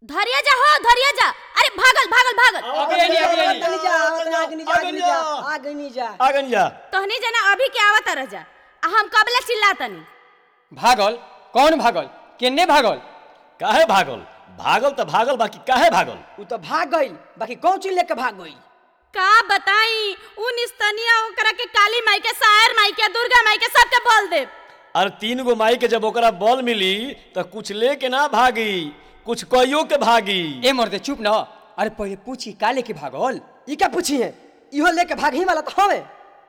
धरिया जा हो धरिया जा अरे भागल भागल भागल अगेनी अगेनी तनी जा आगनी जा आगनी जा आगनी जा आगन जा तहनी जना अभी के आवत रह जा आ हम कबले चिल्लातनी भागल कौन भागल केने भागल काहे भागल भागल त भागल बाकी काहे भागल उ तो भाग गइल बाकी कौन चीज लेके भाग गइल का बताई उ निस्तनिया ओकरा के काली माई के सायर माई के दुर्गा माई के सबके बोल दे अरे तीन गो माई के जब ओकरा बॉल मिली त कुछ लेके ना भागी कुछ कहियो के भागी ए मर्दे चुप न अरे पहले पूछी काले के भागल ई क्या पूछी है इहो लेके भाग ही वाला तो हवे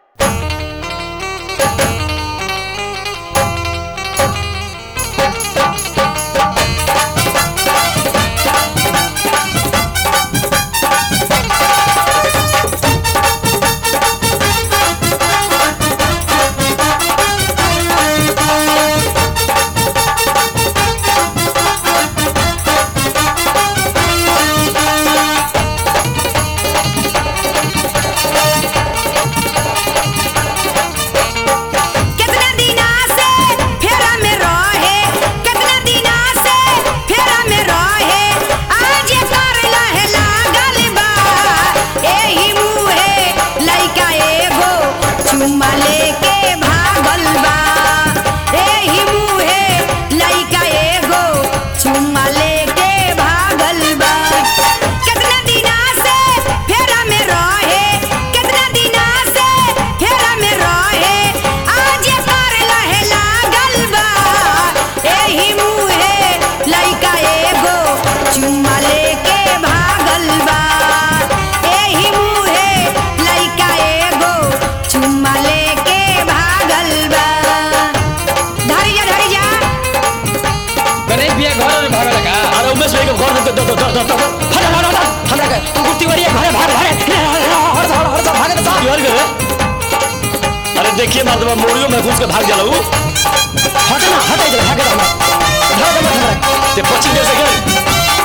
कितना दिना से फेरा में रहे कितना दिना से फेरा में रहे आज कर लहे लागल बा एही मुहे लइका एगो चुम्मा लेके भागल बा एही मुहे लइका एगो चुम्मा लेके भागल बा कितना दिना से फेरा में रहे कितना दिना से फेरा में रहे आज कर लहे लागल बा एही मुहे लइका एगो चुम्मा लेके भागल बा एही मुहे लइका एगो चुम्मा लेके भागल बा धरी जा धरी जा गणेश भैया घर में भागल का अरे उमेश भाई के घर में द- द- द- द- द- द- हट हट हट हमरा के कुर्ती वाली घरे भाग भाग हट हट हट भागे तो की हर गए अरे देखिए मतलब मोड़ियो में घुस के भाग जाला ऊ हट ना हट इधर भागे तो हमरा भाग मत हमरा ते पच्चीस देर से गए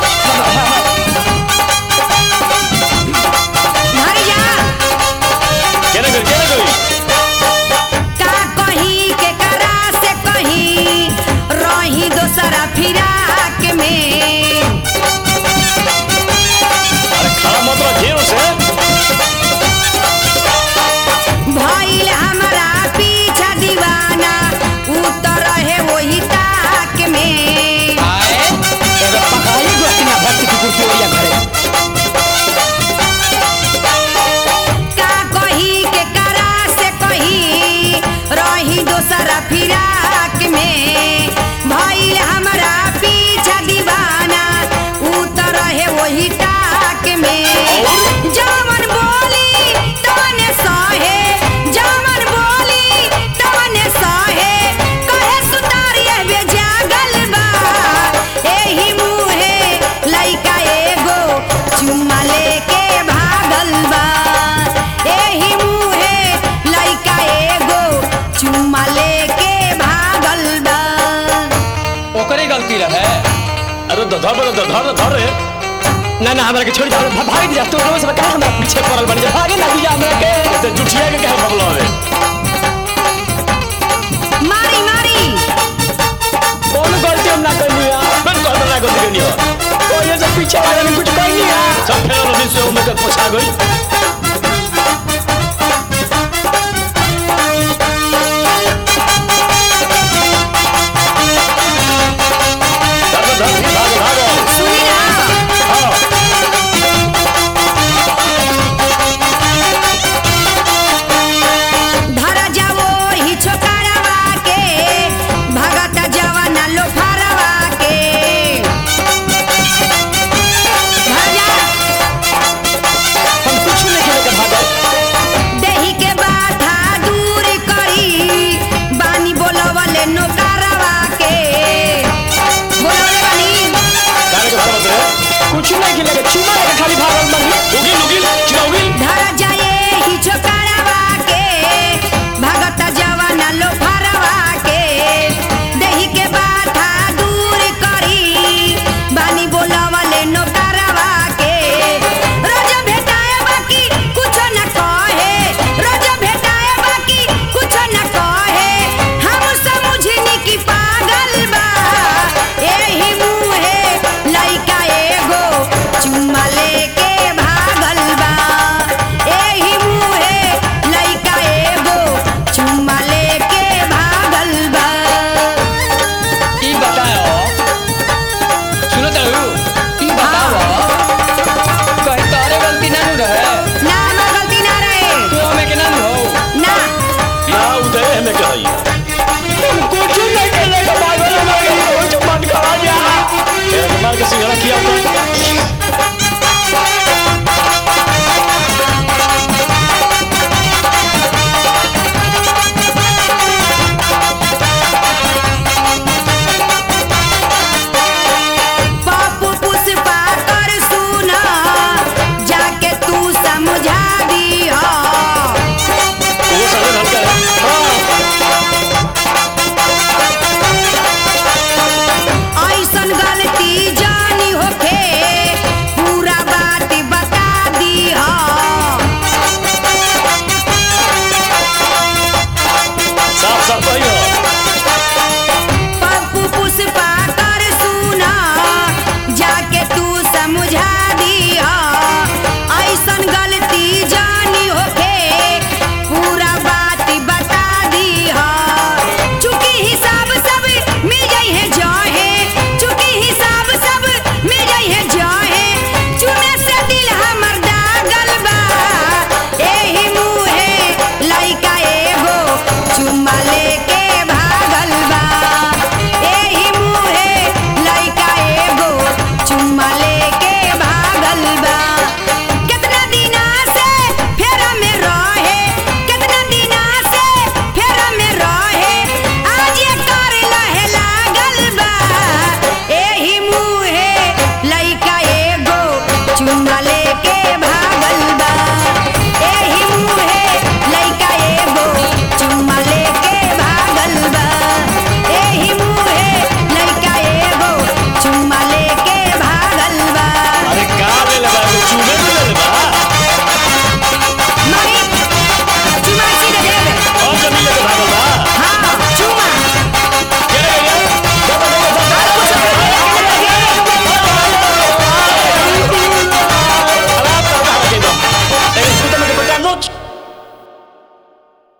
धरी जा केने गई केने गई का कहीं के करा से कहीं रही दोसरा फिराक में अरे खड़ा मत रह घेरो से भइल हमरा पीछा दीवाना उतर रहे वही ताक में आए एगो पकाई गोतिया भक्त की कुर्ती वाली घरे का कहीं के करा से कहीं रही दोसरा फिराक में भइल हमरा पीछा दीवाना उतर रहे वही ताक में जवन बोली तवने सहे जवन बोली तवने सहे कहे सुतारिए बे जागल बा एही मुहे लइका एगो चुम्मा लेके भागल बा एही मुहे लइका एगो चुम्मा लेके भागल बा ओकरे गलती रहे अरे ध- धर धर धर धर धर रे ना ना हमरा के छोड़ जा भा- भाग जा तू रोज बता हमरा पीछे पड़ल बन जा भागे ना दिया हमरा के ते जुठिया के काहे भगलो रे मारी मारी कौन गलती हम ना करनी है मैं कहत ना गलती करनी हो कोई से पीछे वाले ने कुछ कहनी है सब फेर रही से ओमे के पोछा गई